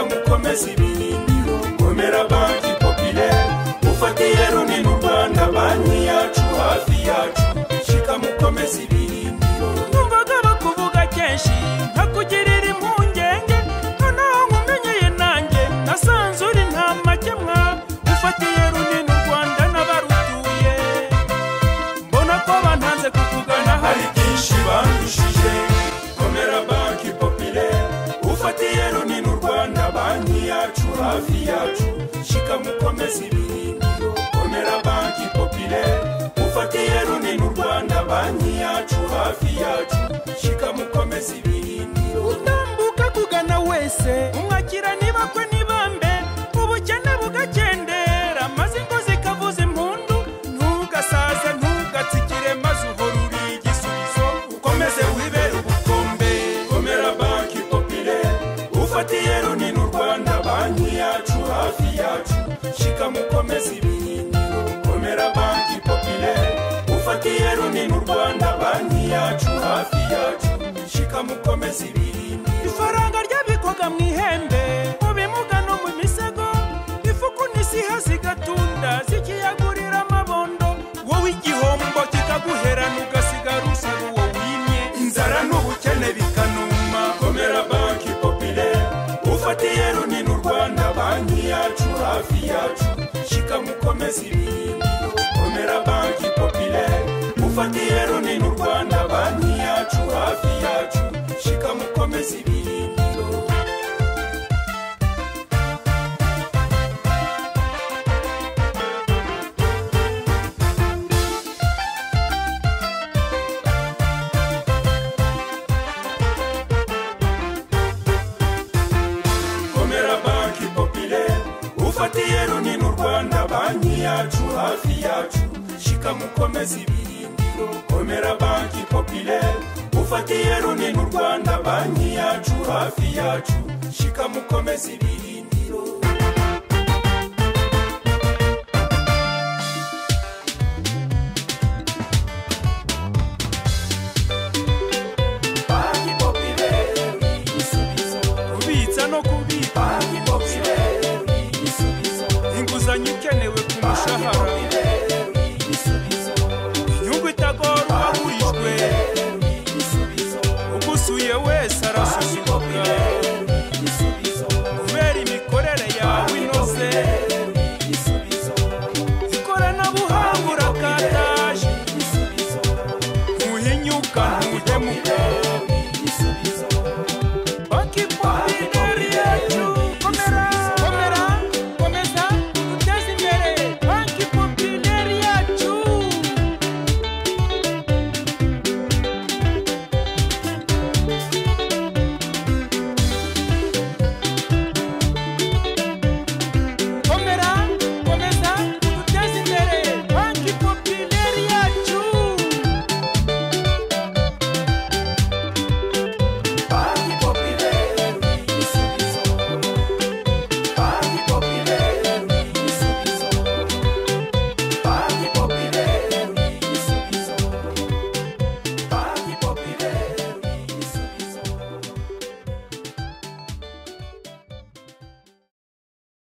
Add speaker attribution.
Speaker 1: kwezi birindiro komera banki popilere ufatiye runini u rwanda banki yacu hafi yacu shika mukomeze ibirindiro
Speaker 2: numvaga bakuvuga kenshi nkakugirira impungenge noneho nkumenyeye nanjye nasanze uri nta makemwa ufatiye runini u rwanda n'abarutuye mbona ko bantanze kukugana
Speaker 1: hari
Speaker 2: hari
Speaker 1: byinshi bandishije komera banki popilere ufatiye runini u rwanda banki yacu hafi yacu shika mukomeze ibirindiro komera banki popilere ufatiye runini u rwanda banki yacu hafi yacu shika mukomeze ibirindiro
Speaker 2: utambuka kugana wese umwakira nibakwe nibambe ubukene bugakendera maze ingo zikavuza impundu ntugasaze ntugatsikire maze uhora uri igisubizo ukomeze wibere ubukombe
Speaker 1: komera banki popilere ufatiye runini u rwanda banki yacu hafi yacu shika mukomeze ibirindiro komera banki popilere ufatiye runini u rwanda banki yacu hafi yacu shika mukomeze ibirindiro
Speaker 2: ifaranga ryabikwaga mu ihembe mu bimuga no mu misego ifuku n'isiha zigatunda zikiyagurira amabondo wowe igihombo kikaguherana ugasigara usaba uwo wimye
Speaker 1: inzara n'ubukene bikanuma komera banki popilere ufatiye runini u rwanda banki yacu hafi yacu shika mukomeze ibirindiro komera banki popilere ufatiye runini u rwanda banki yacu hafi yacu shika mukomeze ibirindiro komera banki popilere ufatiye runini u rwanda banki yacu hafi yacu shika mukomeze ibirindiro komera banki popilere ufatiye runini u rwanda banki yacu hafi yacu shika mukomeze ibirindiro